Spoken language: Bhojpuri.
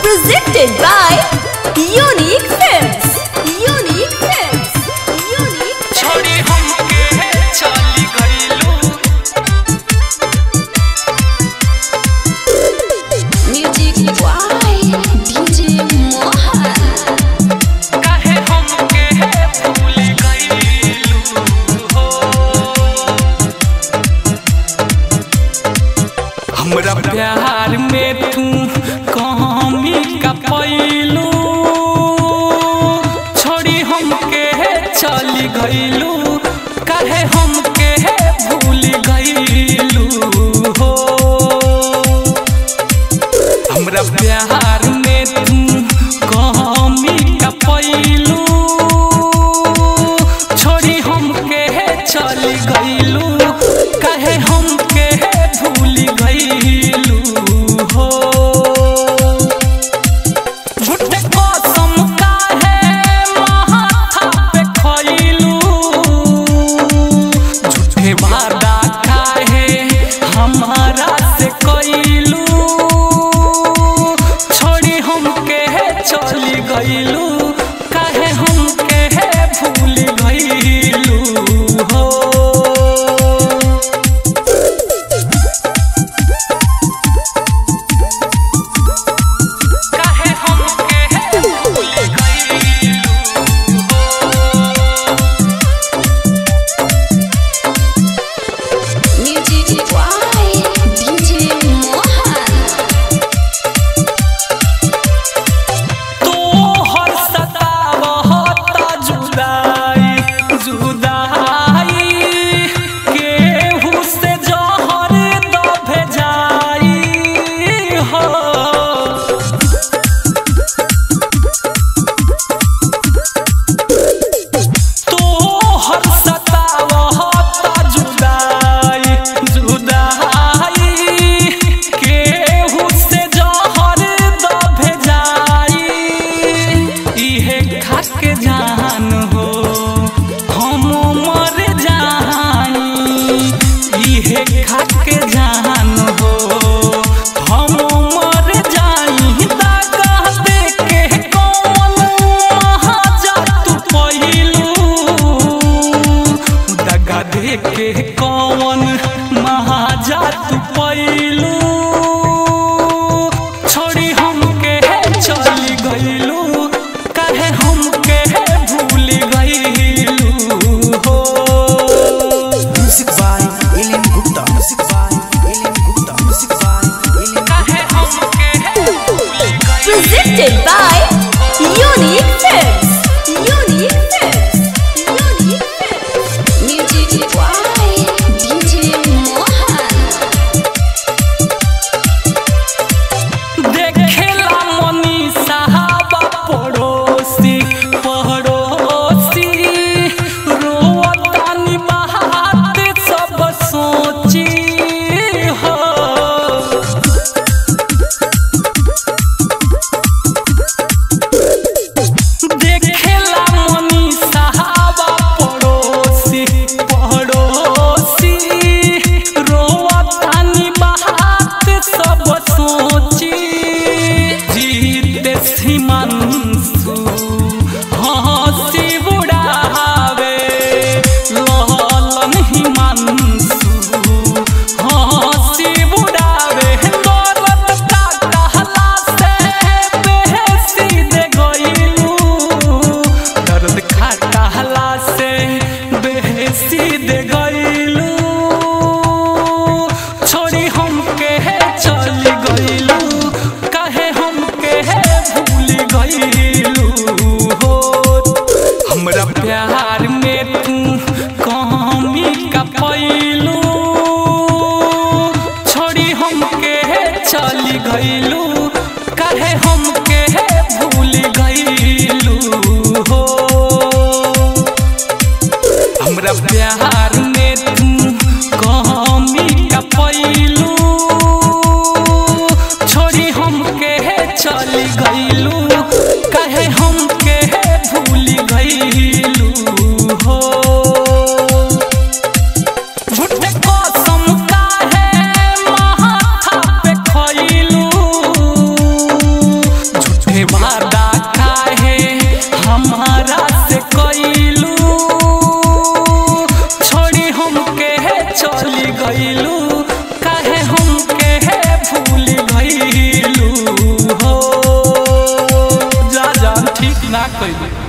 Presented by Unique Films. Unique Films. Unique छोड़ी हमके चली गईलू Music by DJ Mohan. काहे हमके भूल गईलू हो हमरा प्यार में तू कमी का पैलू छोड़ी हमके चली गईलू काहे हमके भूल गईलू हो हमरा प्यार में तू कमी का पैलू छोड़ी हमके चली गईलू काहे हमके भूल गईलू हो झूठे कसम काहे माथा पे खइलू झूठे वादा काहे हमारा से कइलू छोड़ी हमके चली गइलू काहे हमके भूल गइलू हो काहे हमके भूल गइलू Music by DJ Mohan. तोहर सतावत जुदाई जुदाई केहू से जहर द भेजाई हो तोहर सतावत जुदाई जुदाई केहू से जहर द भेजाई इहे खाक जान हो हम मर जाई इहे खाक जान हो हम मर जाई दागा दे के कौन महाजा तू पहिलू दगा दे के कौन महाजा तू पहिलू छोड़ी हमके चली गईलू काहे हमके भूल गईलू हो Music by Alien Gupta. Music by Alien Gupta. Music by Alien काहे हमके भूल गईलू Presented by Unique Films. Unique Films. Unique Films. Music by DJ Mohan. देखेला मनी साहबा पड़ोसी पड़ोसी रोवतानी बात सब सोची हो देखेला मनी साहबा पड़ोसी पड़ोसी रोवतानी बात सब सोची जीते सीमांसु हंसी बुढ़ावे लहलन हिमांसु हंसी बुढ़ावे दौलत का कहला से बेहसी दे गईलू दर्द खा कहला से बेहसी दे गईलू छोड़ी हमके चली गईलू काहे हमके भूल गईलू हो हमरा प्यार में तू कमी का पैलू छोड़ी हमके चली गईलू काहे हमके भूल गईलू हो हमरा प्यार में तू कमी का पैलू छोड़ी हमके चली गईलू काहे हमके भूल गईलू हो झूठे कसम काहे माथा पे खइलू गईलू काहे हमके भूल गईलू हो जा जान ठीक ना कइलू